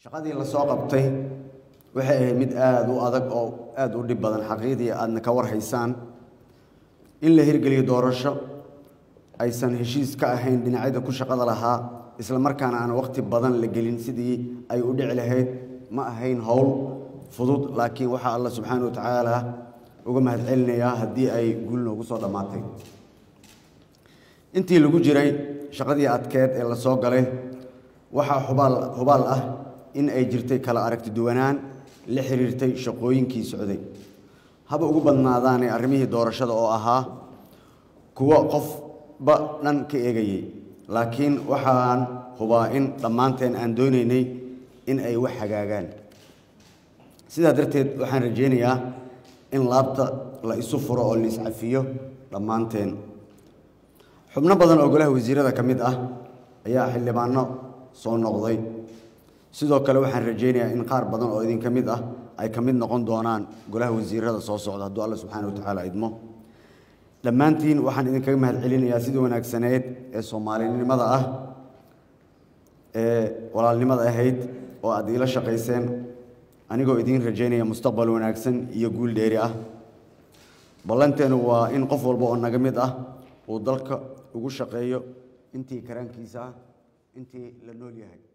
shaqadii la soo qabtay waxay ahayd mid aada u adag oo aada u dhib badan xaqiiqdii aadna ka warhaysaan in la hirgeliyo doorasho aysan heshiis ka ahayn dhinacyada ku shaqada lahaa isla markaana aan waqti badan la gelin sidii ay u dhici lahayd ma ahayn howl fudud laakiin waxaa alla subxaana wa tacaala uga mahadcelinayaa haddii ay guul noogu soo dhammaatay intii lagu jiray shaqadii adkeed ee la soo galay waxaa hubaal hubaal ah in ay jirtay kala aragti duwanaan la xiriirtay shaqooyinkii socday haba ugu badnaadaanay arrimihii doorashada oo ahaa kuwo qofba dhan ka eegayay laakiin waxaan hubaa in dhammaanteen aan doonaynay in ay wax hagaagaan sidaa darteed waxaan rajaynayaa in laabta la isu furo oo la iscafiyo dhammaanteen xubno badan oo golaha wasiirada ka mid ah ayaa xildhibaano soo noqday sidoo kale waxaan rajaynayaa in qaar badan oo idinka mid ah ay ka mid noqon doonaan golaha wasiirada soo socda hadduu alla subxaana wa tacaala idmo dhammaantiin waxaan idinkaga mahad celinayaa sidii wanaagsaneed ee soomaalinimada ah ee walaalnimada ahayd oo aad iila shaqayseen anigoo idiin rajaynaya mustaqbal wanaagsan iyo guul dheeri ah ballanteenu waa in qof walba oo naga mid ah uu dalka ugu shaqeeyo intii karaankiisa ah intii la nool yahay